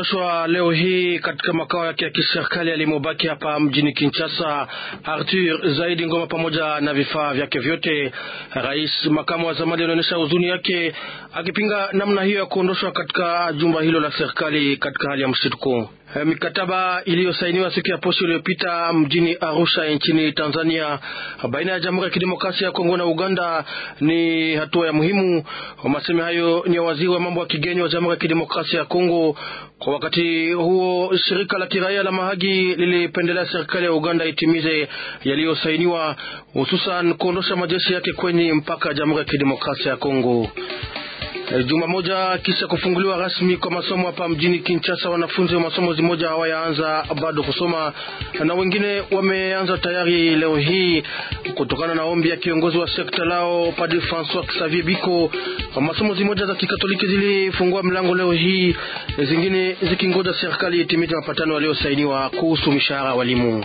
ameondoshwa leo hii katika makao yake ya kiserikali alimobaki hapa mjini Kinshasa. Arthur Zaidi Ngoma pamoja na vifaa vyake vyote. Rais makamu wa zamani alionyesha huzuni yake akipinga namna hiyo ya kuondoshwa katika jumba hilo la serikali katika hali ya mshituko. Mikataba iliyosainiwa siku ya posho iliyopita mjini Arusha nchini Tanzania baina ya Jamhuri ya Kidemokrasia ya Kongo na Uganda ni hatua ya muhimu. Masemi hayo ni ya waziri wa mambo ya kigeni wa Jamhuri ya Kidemokrasia ya Kongo. Kwa wakati huo, shirika la kiraia la Mahagi lilipendelea serikali ya Uganda itimize yaliyosainiwa, hususan kuondosha majeshi yake kwenye mpaka ya Jamhuri ya Kidemokrasia ya Kongo. Juma moja kisha kufunguliwa rasmi kwa masomo hapa mjini Kinshasa, wanafunzi wa masomo zimoja hawayaanza bado kusoma na wengine wameanza tayari leo hii, kutokana na ombi ya kiongozi wa sekta lao Padre Francois Xavier Biko. Masomo zimoja za Kikatoliki zilifungua mlango leo hii, zingine zikingoja serikali itimize mapatano yaliyosainiwa kuhusu mishahara walimu.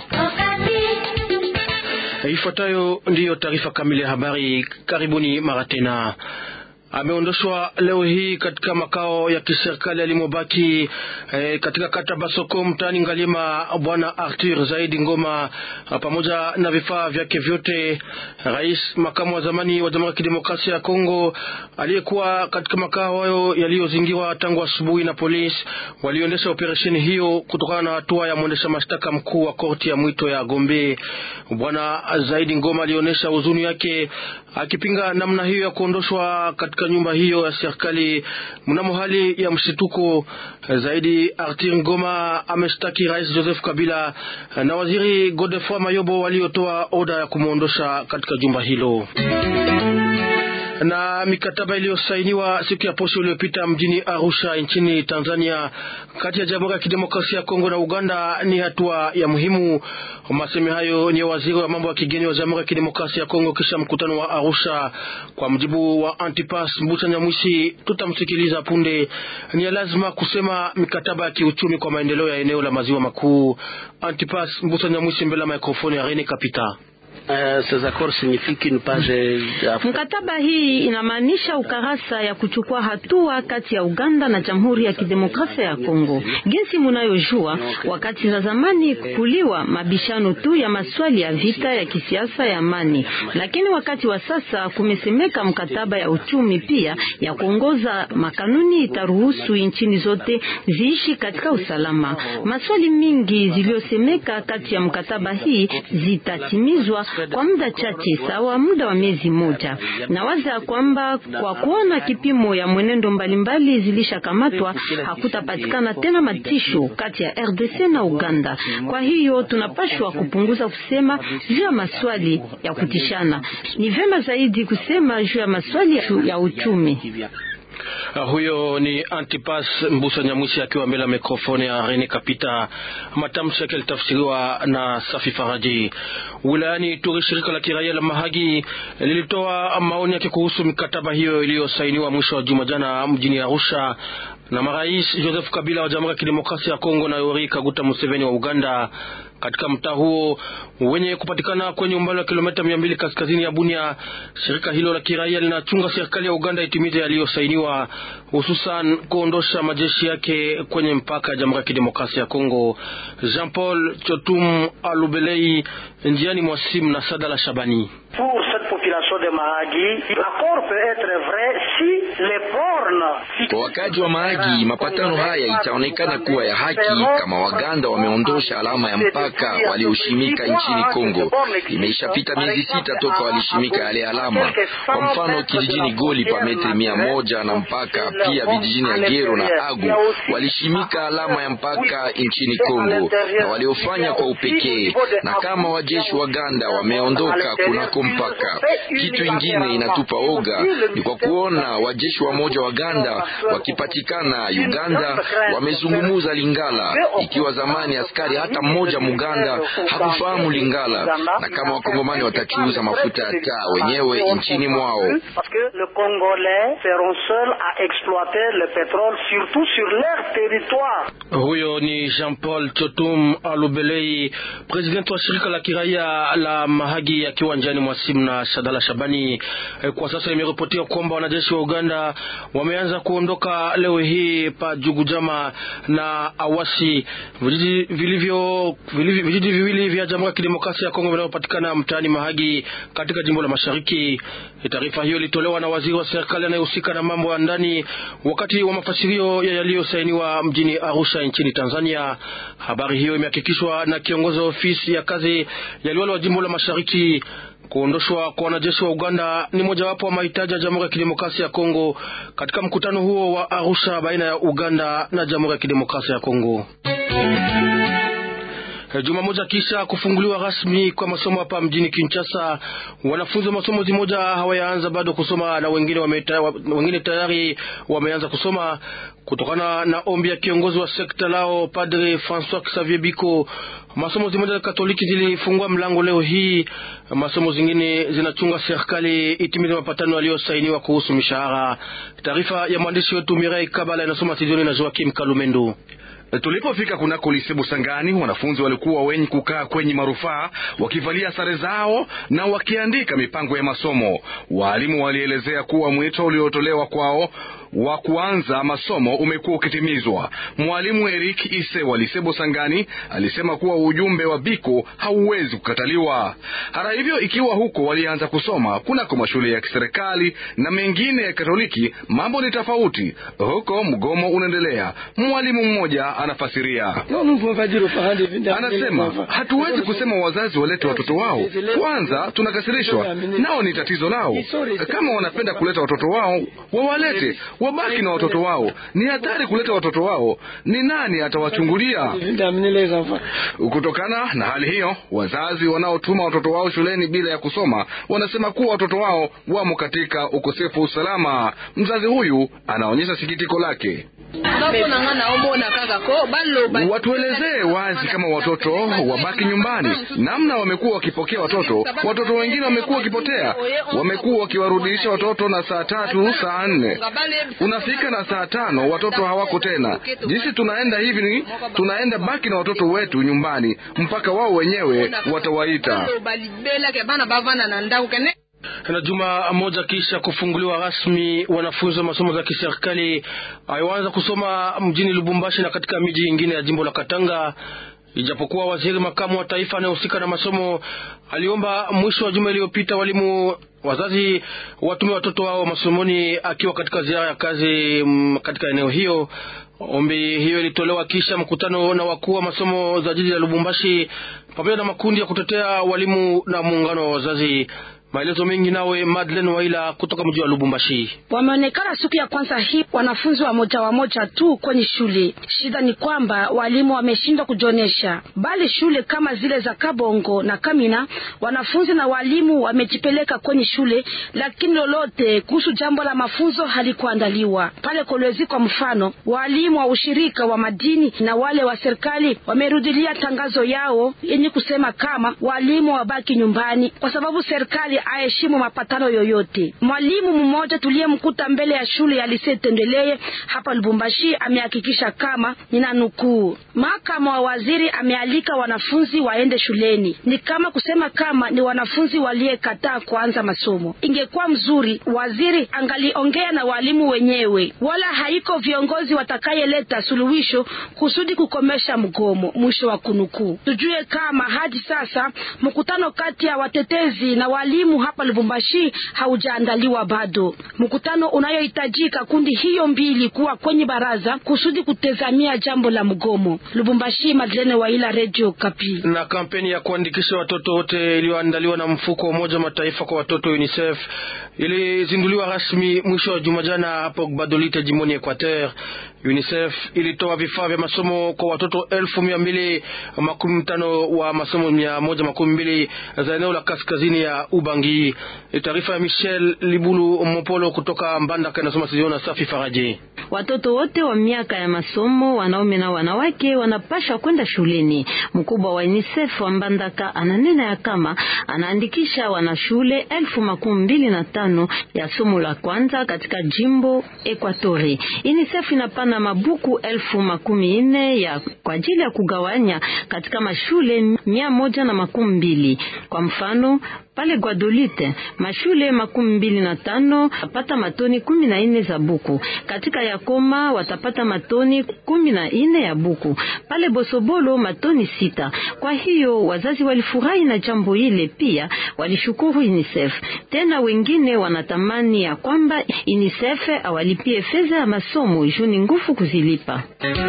Ifuatayo ndiyo taarifa kamili ya habari. Karibuni mara tena. Ameondoshwa leo hii katika makao ya kiserikali alimobaki eh, katika kata Basoko mtaani Ngalima, bwana Arthur Zaidi Ngoma pamoja na vifaa vyake vyote. Rais makamu wa zamani wa Jamhuri ya Kidemokrasia ya Kongo aliyekuwa katika makao hayo yaliyozingirwa tangu asubuhi na polisi waliendesha operesheni hiyo kutokana na hatua ya mwendesha mashtaka mkuu wa korti ya mwito ya Gombe. Bwana Zaidi Ngoma alionyesha huzuni yake akipinga namna hiyo ya kuondoshwa katika nyumba hiyo ya serikali mnamo hali ya mshituko. Zaidi Arthur Ngoma ameshtaki Rais Joseph Kabila na Waziri Godefroid Mayobo waliotoa oda ya kumwondosha katika jumba hilo na mikataba iliyosainiwa siku ya posho iliyopita mjini Arusha nchini Tanzania kati ya Jamhuri ya Kidemokrasia ya Kongo na Uganda ni hatua ya muhimu. Masemi hayo ni waziri wa mambo ya kigeni wa Jamhuri ya Kidemokrasia ya Kongo kisha mkutano wa Arusha. Kwa mjibu wa Antipas Mbucha Nyamwisi, tutamsikiliza punde. Ni lazima kusema mikataba ya kiuchumi kwa maendeleo ya eneo la maziwa makuu. Antipas Mbucha Nyamwisi mbele ya mikrofoni ya Rene Kapita. Mkataba hii inamaanisha ukarasa ya kuchukua hatua kati ya Uganda na Jamhuri ya Kidemokrasia ya Kongo. Jinsi munayojua, wakati za zamani kuliwa mabishano tu ya maswali ya vita ya kisiasa ya amani, lakini wakati wa sasa kumesemeka mkataba ya uchumi pia ya kuongoza makanuni itaruhusu nchini zote ziishi katika usalama. Maswali mingi ziliyosemeka kati ya mkataba hii zitatimizwa kwa muda chache sawa muda wa miezi moja. Nawaza kwamba kwa kuona kipimo ya mwenendo mbalimbali zilishakamatwa, hakutapatikana tena matisho kati ya RDC na Uganda. Kwa hiyo tunapashwa kupunguza kusema juu ya maswali ya kutishana, ni vyema zaidi kusema juu ya maswali ya uchumi. Uh, huyo ni Antipas Mbusa Nyamwisi akiwa mbele ya mikrofoni ya Rene Kapita. Matamshi yake yalitafsiriwa na Safi Faraji. Wilayani Turi, shirika la kiraia la Mahagi lilitoa maoni yake kuhusu mikataba hiyo iliyosainiwa mwisho wa juma jana mjini Arusha na marais Joseph Kabila wa Jamhuri ya Kidemokrasia ya Kongo na Yoweri Kaguta Museveni wa Uganda. Katika mtaa huo wenye kupatikana kwenye umbali wa kilomita mia mbili kaskazini ya Bunia, shirika hilo la kiraia linachunga serikali ya Uganda itimize yaliyosainiwa, hususan kuondosha majeshi yake kwenye mpaka ya Jamhuri ya Kidemokrasia ya Kongo. Jean Paul Chotum Alubelei, njiani mwa simu na Sadala Shabani. Kwa wakaji wa Mahagi, mapatano haya itaonekana kuwa ya haki kama Waganda wameondosha alama ya mpaka walioshimika nchini Kongo. Imeishapita miezi sita toka walishimika yale alama. Kwa mfano, kijijini Goli pa metri mia moja na mpaka, pia vijijini Agero na Agu walishimika alama ya mpaka nchini Kongo na waliofanya kwa upekee, na kama wajeshi Waganda wameondoka kunako mpaka. Kitu ingine inatupa oga ni kwa kuona wajeshi wa moja Waganda wakipatikana Uganda wamezungumuza Lingala, ikiwa zamani askari hata mmoja Muganda hakufahamu Lingala, na kama wakongomani watachuuza mafuta ya taa wenyewe nchini mwao. Huyo ni Jean Paul Chotum Alubelei, presidenti wa shirika la kiraia la Mahagi, akiwa njiani mwa simu na Shadala Shabani. Kwa sasa imeripotiwa kwamba wanajeshi wa Uganda wameanza kuondoka leo hii pa Jugujama na Awasi, vijiji vilivyo vijiji viwili vya Jamhuri ya Kidemokrasia ya Kongo vinavyopatikana mtaani Mahagi katika jimbo la Mashariki. Taarifa hiyo ilitolewa na waziri wa serikali anayehusika na mambo ya ndani wakati wa mafasirio ya yaliyosainiwa mjini Arusha nchini Tanzania. Habari hiyo imehakikishwa na kiongozi wa ofisi ya kazi ya liwali wa jimbo la Mashariki. Kuondoshwa kwa wanajeshi wa Uganda ni mojawapo wa mahitaji ya Jamhuri ya Kidemokrasia ya Kongo katika mkutano huo wa Arusha baina ya Uganda na Jamhuri ya Kidemokrasia ya Kongo. Juma moja kisha kufunguliwa rasmi kwa masomo hapa mjini Kinshasa, wanafunzi wa masomo zimoja hawayaanza bado kusoma na wengine wameta, wengine tayari wameanza kusoma kutokana na ombi ya kiongozi wa sekta lao Padre Francois Xavier Biko. Masomo zimoja za Katoliki zilifungua mlango leo hii, masomo zingine zinachunga serikali itimize mapatano yaliyosainiwa kuhusu mishahara. Taarifa ya mwandishi wetu Mirai Kabala inasoma Tizioni na Joakim Kalumendo. Tulipofika kunako Lisebu Sangani, wanafunzi walikuwa wenye kukaa kwenye marufaa wakivalia sare zao na wakiandika mipango ya masomo. Waalimu walielezea kuwa mwito uliotolewa kwao wa kuanza masomo umekuwa ukitimizwa. Mwalimu Eric Ise wa Lisebo Sangani alisema kuwa ujumbe wa Biko hauwezi kukataliwa. Hata hivyo, ikiwa huko walianza kusoma kunako mashule ya kiserikali na mengine ya Katoliki, mambo ni tofauti. Huko mgomo unaendelea. Mwalimu mmoja anafasiria, anasema hatuwezi kusema wazazi walete watoto wao. Kwanza tunakasirishwa nao, ni tatizo lao. Kama wanapenda kuleta watoto wao wawalete wabaki na watoto wao. Ni hatari kuleta watoto wao, ni nani atawachungulia? Kutokana na hali hiyo, wazazi wanaotuma watoto wao shuleni bila ya kusoma wanasema kuwa watoto wao wamo katika ukosefu wa usalama. Mzazi huyu anaonyesha sikitiko lake. Watuelezee wazi kama watoto wabaki nyumbani, namna wamekuwa wakipokea watoto. Watoto wengine wamekuwa wakipotea, wamekuwa wakiwarudisha watoto na saa tatu saa nne unafika na saa tano watoto hawako tena. Jinsi tunaenda hivi ni tunaenda baki na watoto wetu nyumbani mpaka wao wenyewe watawaita. Na juma moja kisha kufunguliwa rasmi, wanafunzi wa masomo za kiserikali aliwaanza kusoma mjini Lubumbashi na katika miji ingine ya jimbo la Katanga. Ijapokuwa waziri makamu wa taifa anayehusika na masomo aliomba mwisho wa juma iliyopita walimu wazazi watume watoto wao masomoni akiwa katika ziara ya kazi m, katika eneo hiyo. Ombi hiyo ilitolewa kisha mkutano na wakuu wa masomo za jiji la Lubumbashi pamoja na makundi ya kutetea walimu na muungano wa wazazi. Maelezo mengi nawe Madeleine Waila kutoka mji wa Lubumbashi. Wameonekana siku ya kwanza hii wanafunzi wa moja wa moja tu kwenye shule. Shida ni kwamba walimu wameshindwa kujionyesha, bali shule kama zile za Kabongo na Kamina wanafunzi na walimu wamejipeleka kwenye shule, lakini lolote kuhusu jambo la mafunzo halikuandaliwa pale Kolwezi. Kwa mfano, walimu wa ushirika wa madini na wale wa serikali wamerudilia tangazo yao yenye kusema kama walimu wabaki nyumbani kwa sababu serikali aheshimu mapatano yoyote. Mwalimu mmoja tuliyemkuta mbele ya shule ya Lise Tendeleye hapa Lubumbashi amehakikisha kama, nina nukuu, mahakama wa waziri amealika wanafunzi waende shuleni. Ni kama kusema kama ni wanafunzi waliyekataa kuanza masomo. Ingekuwa mzuri waziri angaliongea na walimu wenyewe, wala haiko viongozi watakayeleta suluhisho kusudi kukomesha mgomo. Mwisho wa kunukuu. Tujue kama hadi sasa mkutano kati ya watetezi na walimu hapa Lubumbashi haujaandaliwa bado, mkutano unayohitajika kundi hiyo mbili kuwa kwenye baraza kusudi kutazamia jambo la mgomo. Lubumbashi, Madlene Waila, Radio Kapi. Na kampeni ya kuandikisha watoto wote iliyoandaliwa na mfuko wa Umoja wa Mataifa kwa watoto UNICEF ilizinduliwa rasmi mwisho wa juma jana hapo Gbadolite, jimboni Equateur. UNICEF ilitoa vifaa vya masomo kwa watoto elfu mia mbili makumi tano wa masomo mia moja makumi mbili za eneo la kaskazini ya Ubangi. Taarifa ya Michel Libulu Mopolo kutoka Mbandaka inasoma Siziona Safi Faraji. Watoto wote wa miaka ya masomo, wanaume na wanawake, wanapasha kwenda shuleni. Mkubwa wa UNICEF wa Mbandaka ananena ya kama anaandikisha wanashule elfu makumi mbili na tano ya somo la kwanza katika jimbo Ekwatori. UNICEF inapana mabuku elfu makumi nne ya kwa ajili ya kugawanya katika mashule mia moja na makumi mbili. Kwa mfano Pale Guadolite mashule makumi mbili na tano watapata matoni kumi na nne za buku. Katika Yakoma watapata matoni kumi na nne ya buku. Pale Bosobolo matoni sita. Kwa hiyo wazazi walifurahi na jambo ile, pia walishukuru UNICEF. Tena wengine wanatamani ya kwamba UNICEF awalipie fedha ya masomo juni nguvu kuzilipa.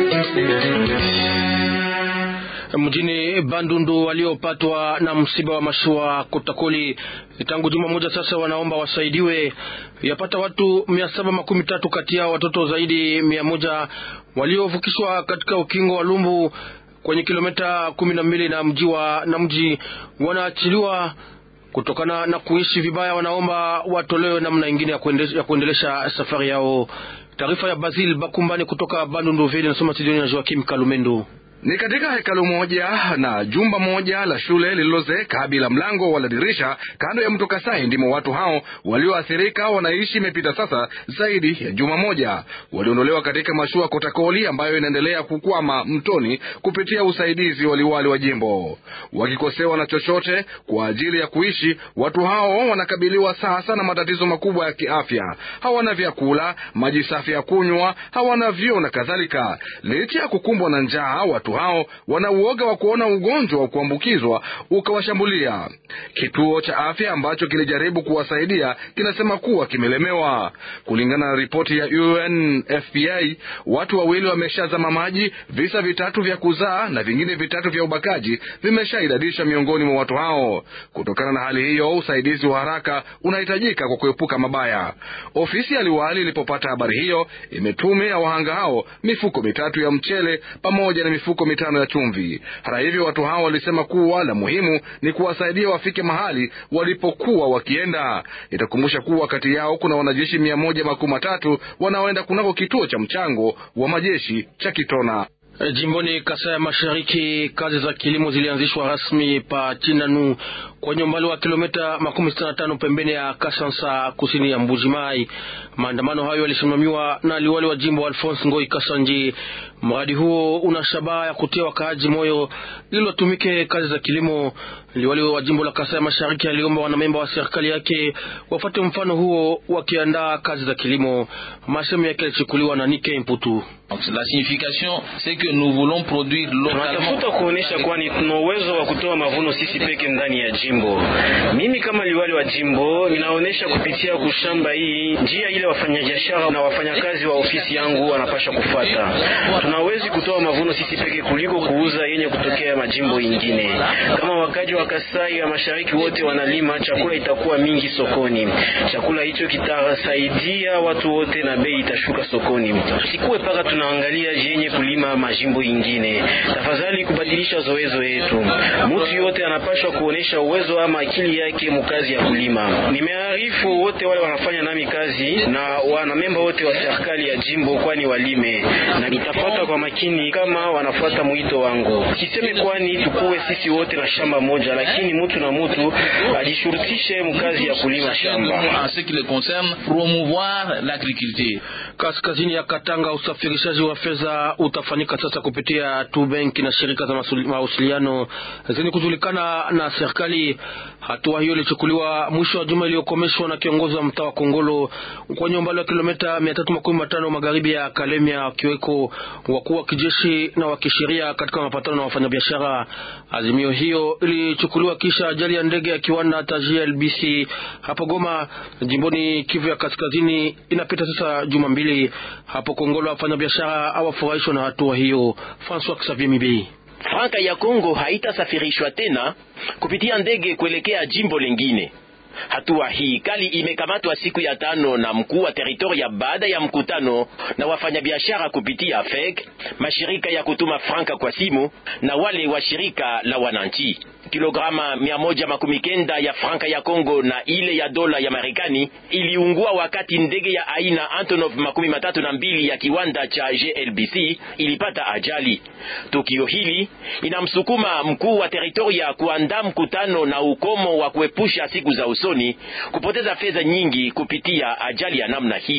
Mjini Bandundu waliopatwa na msiba wa mashua Kotakoli tangu juma moja sasa, wanaomba wasaidiwe. Yapata watu mia saba makumi tatu kati yao watoto zaidi mia moja waliovukishwa katika ukingo wa Lumbu kwenye kilomita kumi na mbili na mji wa na mji wanaachiliwa kutokana na kuishi vibaya. Wanaomba watolewe namna ingine ya, kuende, ya kuendelesha safari yao. Taarifa ya Basil Bakumbani kutoka Bandundu Vile nasoma studioni na Joakim Kalumendo. Ni katika hekalu moja na jumba moja la shule lililozeeka bila mlango wala dirisha kando ya mto Kasai ndimo watu hao walioathirika wanaishi. Imepita sasa zaidi ya juma moja. Waliondolewa katika mashua Kotakoli ambayo inaendelea kukwama mtoni kupitia usaidizi waliwali wa jimbo. Wakikosewa na chochote kwa ajili ya kuishi, watu hao wanakabiliwa sasa na matatizo makubwa ya kiafya. Hawana vyakula, maji safi ya kunywa, hawana vyoo na kadhalika. Licha ya kukumbwa na njaa watu hao wana uoga wa kuona ugonjwa wa kuambukizwa ukawashambulia. Kituo cha afya ambacho kilijaribu kuwasaidia kinasema kuwa kimelemewa. Kulingana na ripoti ya UNFPA, watu wawili wameshazama maji, visa vitatu vya kuzaa na vingine vitatu vya ubakaji vimeshaidadisha miongoni mwa watu hao. Kutokana na hali hiyo, usaidizi wa haraka unahitajika kwa kuepuka mabaya. Ofisi ya liwali ilipopata habari hiyo, imetumia wahanga hao mifuko mitatu ya mchele pamoja na mifuko mitano ya chumvi. Hata hivyo, watu hao walisema kuwa la muhimu ni kuwasaidia wafike mahali walipokuwa wakienda. Itakumbusha kuwa kati yao kuna wanajeshi mia moja makumi matatu wanaoenda kunako kituo cha mchango wa majeshi cha Kitona. Jimboni Kasai ya Mashariki, kazi za kilimo zilianzishwa rasmi pa Chinanu kwenye umbali wa kilomita makumi sita na tano pembeni ya Kasansa kusini ya Mbuji Mai. Maandamano hayo yalisimamiwa na liwali wa jimbo Alphonse Ngoi Kasanji. Mradi huo una shabaha ya kutia wakaaji moyo ili watumike kazi za kilimo. Liwali wa jimbo la Kasai ya Mashariki aliomba wanamemba wa serikali yake wafuate mfano huo wakiandaa kazi za kilimo. Masemo yake yalichukuliwa na Nike Mputu. La signification c'est que nous voulons produire localement. Tunatafuta kuonesha kwani tuna uwezo wa kutoa mavuno sisi peke ndani ya jimbo. Mimi kama liwali wa jimbo ninaonesha kupitia kushamba hii njia ile wafanyabiashara na wafanyakazi wa ofisi yangu wanapasha kufuata. Tunawezi kutoa mavuno sisi peke kuliko kuuza yenye kutokea majimbo ingine. Kama wakaji wa Kasai ya Mashariki wote wanalima, chakula itakuwa mingi sokoni. Chakula hicho kitasaidia watu wote na bei itashuka sokoni. Sikuwe paka tunaangalia yenye kulima majimbo ingine. Tafadhali kubadilisha zoezo yetu. Mtu yote anapashwa kuonesha uwezo ama akili yake mukazi ya kulima. Nimearifu wote wale wanafanya nami kazi na wanamemba wote wa serikali ya jimbo, kwani walime na nitafuata kwa makini kama wanafuata mwito wangu. Kiseme kwani tukuwe sisi wote na shamba moja, lakini mtu na mtu ajishurutishe mkazi ya kulima shamba. En ce qui le concerne, promouvoir l'agriculture. Kaskazini ya Katanga, usafirishaji wa fedha utafanyika sasa kupitia tu benki na shirika za mawasiliano zenye kujulikana na serikali. Hatua hiyo ilichukuliwa mwisho wa juma iliyokomeshwa na kiongozi wa mtaa wa Kongolo kwenye umbali wa kilomita mia tatu makumi matano magharibi ya Kalemia, wakiweko wakuu wa kijeshi na wa kisheria katika mapatano na wafanyabiashara. Azimio hiyo ilichukuliwa kisha ajali ya ndege ya kiwanda cha GLBC hapo Goma, jimboni Kivu ya Kaskazini. Inapita sasa juma mbili hapo Kongolo, wafanyabiashara hawafurahishwa na hatua hiyo. Francois Xavier Mibi Franka ya Kongo haitasafirishwa tena kupitia ndege kuelekea jimbo lingine. Hatua hii kali imekamatwa siku ya tano na mkuu wa teritoria baada ya mkutano na wafanyabiashara kupitia FEC, mashirika ya kutuma franka kwa simu na wale wa shirika la wananchi. Kilograma mia moja makumi kenda ya franka ya Kongo na ile ya dola ya Marekani iliungua wakati ndege ya aina Antonov makumi matatu na mbili ya kiwanda cha GLBC ilipata ajali. Tukio hili inamsukuma mkuu wa teritoria kuandaa mkutano na ukomo wa kuepusha siku za usoni kupoteza fedha nyingi kupitia ajali ya namna hiyo.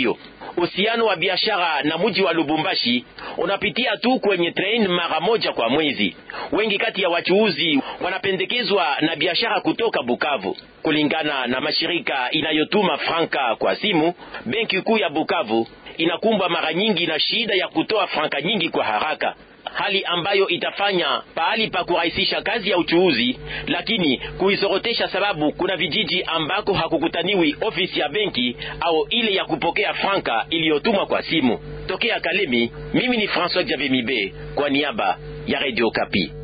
uhusiano wa biashara na mji wa Lubumbashi unapitia tu kwenye train mara moja kwa mwezi. Wengi kati ya wachuuzi wanapendekezwa na biashara kutoka Bukavu. Kulingana na mashirika inayotuma franka kwa simu, benki kuu ya Bukavu inakumbwa mara nyingi na shida ya kutoa franka nyingi kwa haraka hali ambayo itafanya pahali pa kurahisisha kazi ya uchuuzi, lakini kuisorotesha, sababu kuna vijiji ambako hakukutaniwi ofisi ya benki au ile ya kupokea franka iliyotumwa kwa simu. Tokea Kalemi, mimi ni François Xavier Mibe kwa niaba ya Radio Kapi.